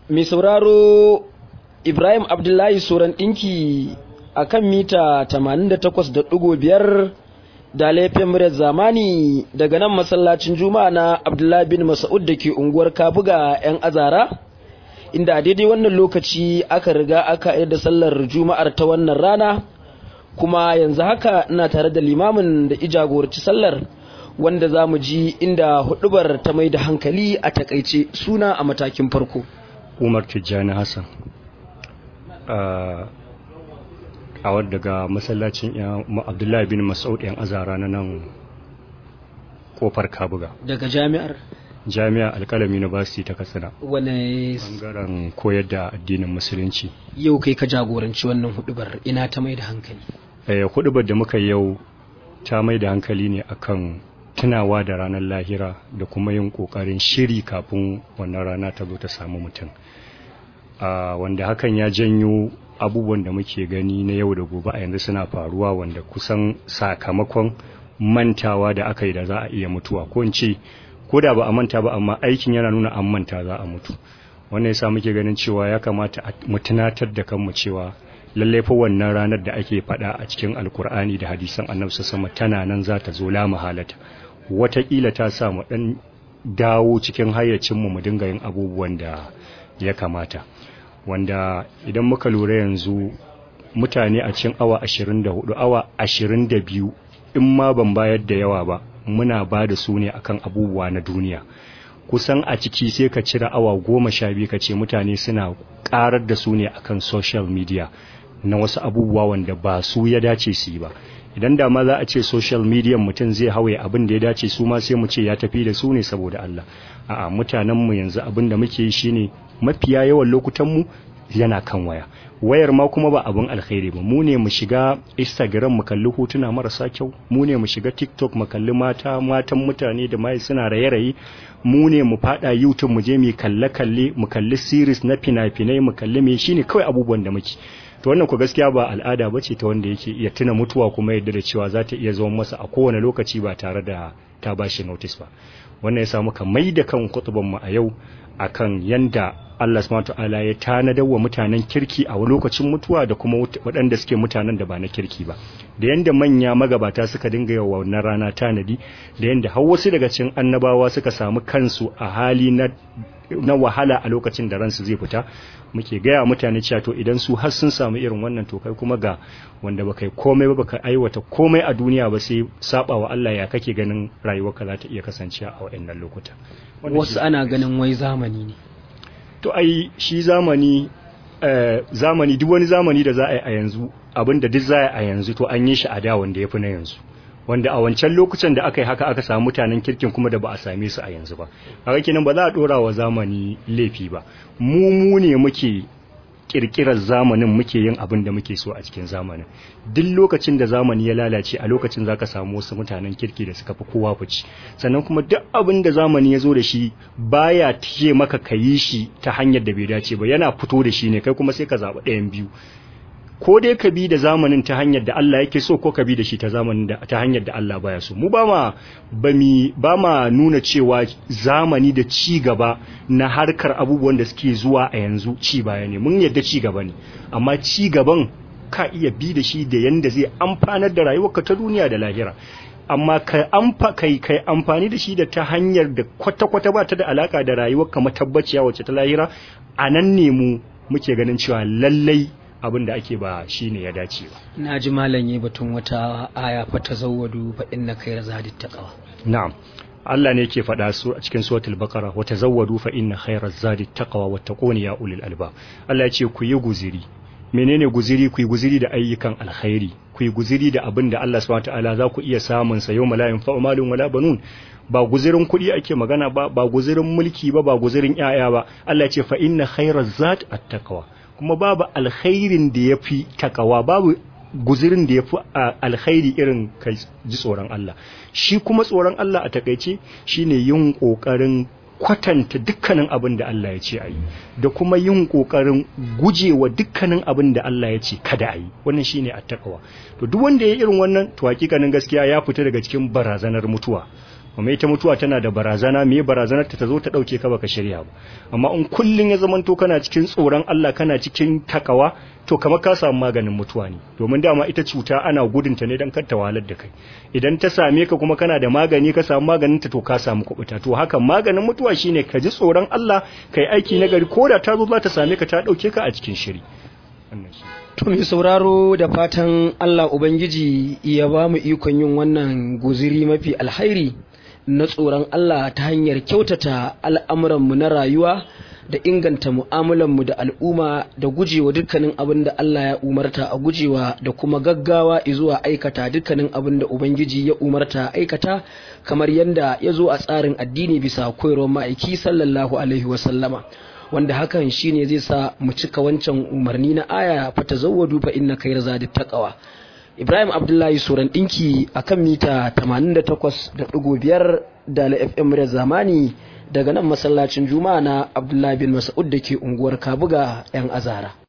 mai sauraro Ibrahim Abdullahi Soran ɗinki a kan mita 88.5 da laifin muryar zamani daga nan masallacin juma'a na Abdullahi bin Mas'ud da ke unguwar Kabuga 'yan azara inda a daidai wannan lokaci aka riga aka yi da sallar juma'ar ta wannan rana kuma yanzu haka ina tare da limamin da ijagorci sallar wanda za mu ji inda hudubar ta mai da hankali a takaice suna a matakin farko. umar tijjani hassan a wadda daga masallacin abdullahi bin masaud yan azara na nan kofar kabuga daga jami'ar jami'a alkalami university ta katsina wane bangaren koyar da addinin musulunci yau kai ka jagoranci wannan hudubar ina ta mai da hankali hudubar da muka yau ta mai da hankali ne akan tunawa da ranar lahira da kuma yin kokarin shiri kafin wannan rana ta zo ta samu mutum wanda hakan ya janyo abubuwan da muke gani na yau da gobe a yanzu suna faruwa wanda kusan sakamakon mantawa da aka yi da za a iya mutuwa ko in ce ko da ba a manta ba amma aikin yana nuna an manta za a mutu wannan yasa muke ganin cewa ya kamata mu tunatar da kanmu cewa lallai fa wannan ranar da ake faɗa a cikin alkur'ani da hadisan annabi sama tana nan za ta zo la mahalata wataƙila ta sa mu ɗan dawo cikin hayyacinmu mu dinga yin abubuwan da ya kamata wanda idan muka lura yanzu mutane a cikin awa 24 awa 22 in ma ban bayar da yawa ba muna ba da su ne akan abubuwa na duniya kusan a ciki sai ka cire awa goma sha biyu ka ce mutane suna karar da su ne akan social media na wasu abubuwa wanda ba su ya dace su yi ba idan da ma za a ce social media mutum zai hawaye abin da ya dace su ma sai mu ce ya tafi da su ne saboda Allah a'a mutanen mu yanzu abin da muke yi shine mafiya yawan lokutan mu yana kan waya wayar ma kuma ba abin alkhairi ba mu ne mu shiga instagram mu kalli hotuna marasa kyau mu ne mu shiga tiktok mu kalli mata matan mutane da mai suna raye-raye mu ne mu fada youtube mu je mu kalle kalle mu kalli series na fina-finai mu kalli me shine kawai abubuwan da muke to wannan ku gaskiya ba al'ada ba ce ta wanda yake iya tuna mutuwa kuma yadda da cewa za ta iya zama masa a kowane lokaci ba tare da ta bashi notice ba wannan ya sa muka mai da kan mu a yau akan yanda Allah subhanahu ta'ala ya tanadar wa mutanen kirki a lokacin mutuwa da kuma waɗanda suke mutanen da ba na kirki ba da yanda manya magabata suka dinga yawa wannan rana tanadi da yanda har wasu daga cikin annabawa suka samu kansu a hali na na wahala a lokacin da ransu zai fita muke gaya mutane cewa to idan su har sun samu irin wannan to kai kuma ga wanda baka yi komai ba baka aiwata komai a duniya ba sai saba wa Allah ya kake ganin rayuwarka za ta iya kasancewa a waɗannan lokuta wasu ana ganin wai zamani ne to ai shi zamani eh, zamani duk wani zamani da za a yi a yanzu abin da duk za a yi a yanzu to an yi shi a da wanda ya fi na yanzu wanda a wancan lokacin da aka yi haka aka samu mutanen kirkin kuma da ba a same su a yanzu ba haka kenan ba za a dora wa zamani laifi ba mu mu ne muke kirkirar zamanin muke yin abin da muke so a cikin zamanin duk lokacin da zamani ya lalace a lokacin zaka samu wasu mutanen kirki da suka fi kowa fici sannan kuma duk abin da zamani ya zo da shi baya tiye maka ka yi shi ta hanyar da bai dace ba yana fito da shi ne kai kuma sai ka zaɓi ɗayan biyu ko dai ka bi da zamanin ta hanyar da Allah yake so ko ka bi da shi ta zamanin da ta hanyar da Allah baya so mu ba ma ba mi ba ma nuna cewa zamani da ci gaba na harkar abubuwan da suke zuwa a yanzu ci baya ne mun yadda ci gaba ne amma ci gaban ka iya bi da shi da yanda zai amfanar da rayuwarka ta duniya da lahira amma ka amfa kai kai amfani da shi da ta hanyar da kwata-kwata ba ta da alaka da rayuwarka matabbaciya wacce ta lahira a nan ne mu muke ganin cewa lallai abin da ake ba shi ne ya dace ba. na ji malam yi batun wata aya fa ta zawwadu fa inna khayra zadi taqwa Na'am. Allah ne yake faɗa su a cikin suratul baqara wa tazawwadu fa inna khayra zadi taqwa wattaquni ya ulil albab. Allah ya ce ku yi guziri. Menene guziri ku yi guziri da ayyukan alkhairi. Ku yi guziri da abin da Allah subhanahu wataala za ku iya samun sa yawma la yanfa'u malun wala banun. Ba guzirin kuɗi ake magana ba, ba guzirin mulki ba, ba guzirin 'ya'ya ba. Allah ya ce fa inna khayra zadi at-taqwa. kuma babu alkhairin da ya fi takawa babu guzirin da ya fi alkhairi irin ka ji tsoron Allah shi kuma tsoron Allah a takaice shine yin ƙoƙarin kwatanta dukkanin abin da Allah ya ce a yi da kuma yin ƙoƙarin gujewa dukkanin abin da Allah ya ce kada a yi wannan shine attaqwa to duk wanda ya irin wannan to hakikanin gaskiya ya fita daga cikin barazanar mutuwa kuma ita mutuwa tana da barazana me barazanar ta zo ta dauke ka baka shirya ba amma in kullun ya zamanto kana cikin tsoron Allah kana cikin takawa to kamar ka samu maganin mutuwa ne domin dama ita cuta ana gudunta ne dan kar ta wahalar da kai idan ta same ka kuma kana da magani ka samu maganin ta to ka samu kubuta to haka maganin mutuwa shine ka ji tsoron Allah kai aiki na gari koda ta zo za ta same ka ta dauke ka a cikin shiri wannan shi To mai sauraro da fatan Allah Ubangiji ya ba mu ikon yin wannan guziri mafi alhairi na tsoron Allah ta hanyar kyautata al'amuranmu na rayuwa da inganta mu'amulanmu da al'umma da gujewa dukkanin abin da Allah ya umarta a gujewa da kuma gaggawa zuwa aikata dukkanin abin da Ubangiji ya umarta aikata kamar yadda ya zo a tsarin addini bisa koyarwar ma'aiki sallallahu alaihi wasallama. wanda hakan shine zai sa mu cika wancan umarni na aya fa tazawwadu fa inna khayra zadi taqwa Ibrahim Abdullahi Suran dinki akan mita 88.5 da FM da zamani daga nan masallacin Juma'a na Abdullahi bin Mas'ud dake unguwar Kabuga yan Azara